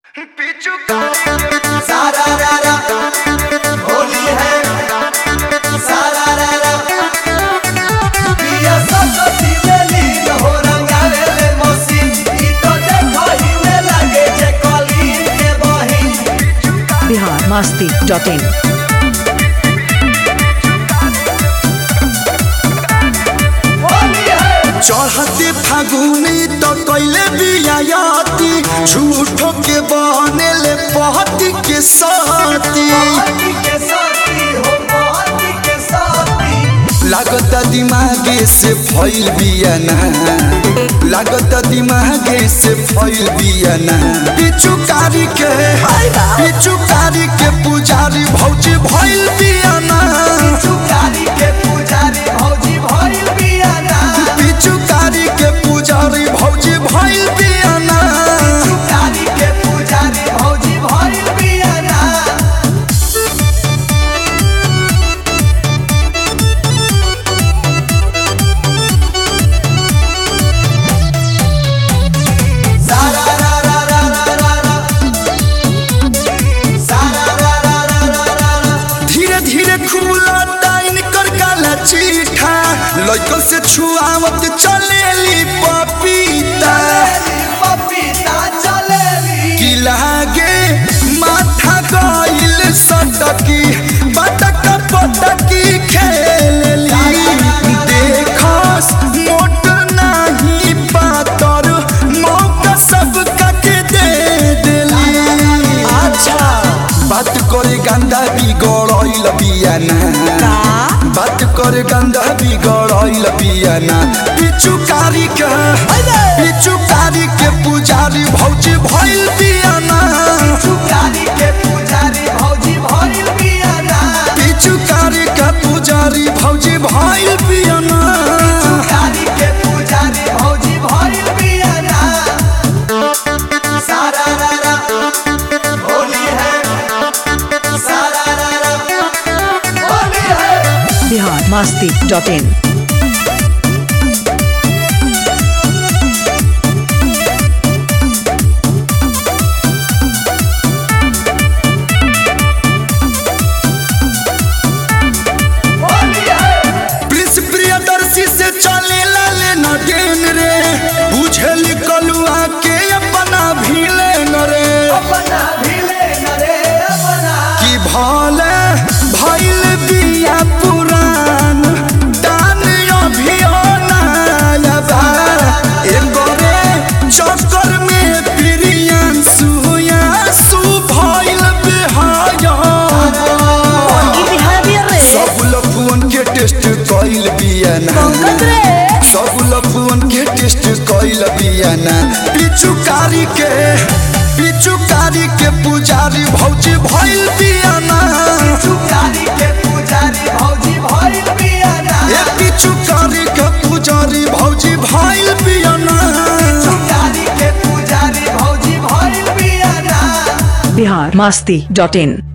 सारा रा रा होली है सारा रा रा पिया सरस्वती मेली हो रंगावे ले मौसी ई तो देखो ही में लगे जे कली के बही बिहार मस्ती डॉट इन होली है चढ़ते फागुनी तो कैले बियाती झूठो के बनेले पहती के साथी पार्टी के साथी हो पार्टी के साथी लागत दिमागे से फैल बियाना लागत दिमागे से फैल बियाना पिचुकारी के पिचुकारी के पुजारी भौजी भैल बियाना चुकारी के पुजारी भौजी भइल बियाना पिचुकारी के पुजारी भौजी भैल बियाना चुकारी के पुजारी भौजी भइल बियाना सारा रा रा रा रा रा रा सारा रा रा रा रा रा रा धीरे धीरे खुला टाइन कर काला चीठा लइकन से छुआवत चलेली पपीता चलेली पपीता चलेली की लागे माथा गइल सटकी बटक पटकी खेलेली देखस मोट नाही पातर मौका सब के दे देली अच्छा बात करे गंदा बिगड़ल बियाना बात करे गंदा बिगड़ल बियाना पिचुकारी के पिचुकारी के पुजारी भौजी भइल बियाना चुकारी के पुजारी भौजी भइल बियाना पिचुकारी के पुजारी भौजी भइल बियाना चुकारी के पुजारी भौजी भइल बियाना सारा रा रा होली है सारा रा रा होली है बिहार मस्ती डॉट इन होली है प्रिंस प्रियदर्शी से चले लाले न डेन रे बुझल कलुआ के अपना भीले न रे अपना भिले नरे अपना कि भले भइल बिया पुरान दान अभियानायबा एकरे चक्कर में प्रियन सुया सु भइल बिहाया सब लफुअन के टेस्ट कइल बियाना सब लफुअन के टेस्ट कइल बियाना पिचुकारी के पिचुकारी के पुजारी भौजी भइल बियाना चुकारी के पुजारी भौजी भइल बियाना ए पिचुकारी के पुजारी भौजी भइल बियाना चुकारी के पुजारी भौजी भइल बियाना बिहार मस्ती डॉट इन